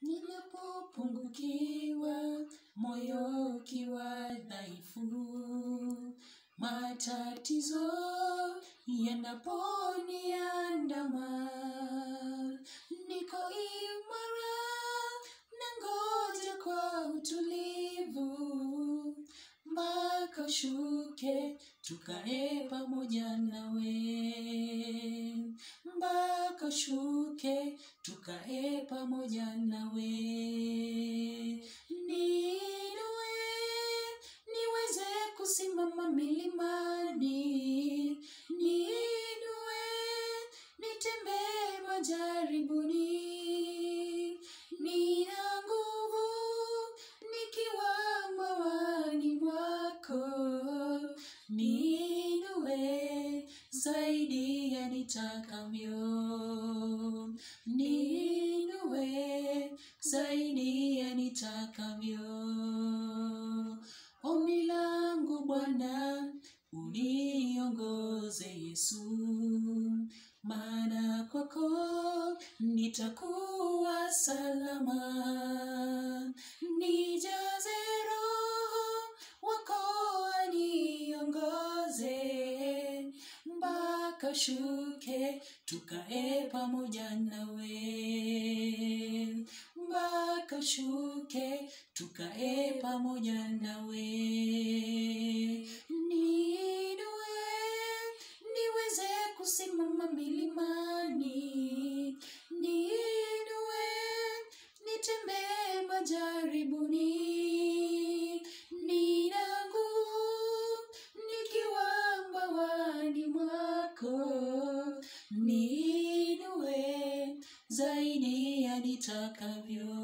ninapopungukiwa, moyo ukiwa dhaifu, matatizo yanaponiandama, niko imara nangoja kwa utulivu mpaka ushuke tukae pamoja nawe, mpaka ushuke tukae pamoja nawe. Niinue niweze kusimama milimani, niinue nitembee majaribuni, nina nguvu nikiwa mawani mwako, niinue zaidi ya nitakavyo, niinue zaidi ya nitakavyo. Ombi langu Bwana, uniongoze Yesu, maana kwako nitakuwa salama. Nijaze Roho wako aniongoze, mpaka shuke tukae pamoja nawe, mpaka shuke tukae pamoja nawe. Niinue niweze kusimama milimani, niinue nitembee majaribuni, nina nguvu nikiwa mbawani mwako, niinue zaidi ya nitakavyo,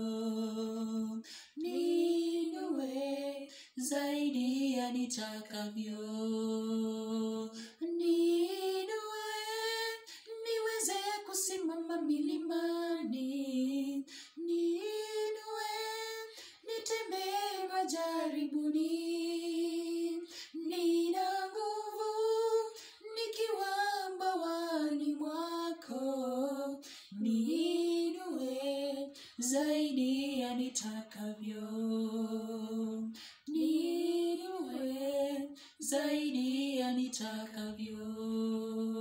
niinue zaidi ya nitakavyo, niinue niweze kusimama milimani, niinue nitembee majaribuni, nina nguvu nikiwa mbawani mwako, niinue zaidi ya nitakavyo, niinue zaidi ya nitakavyo.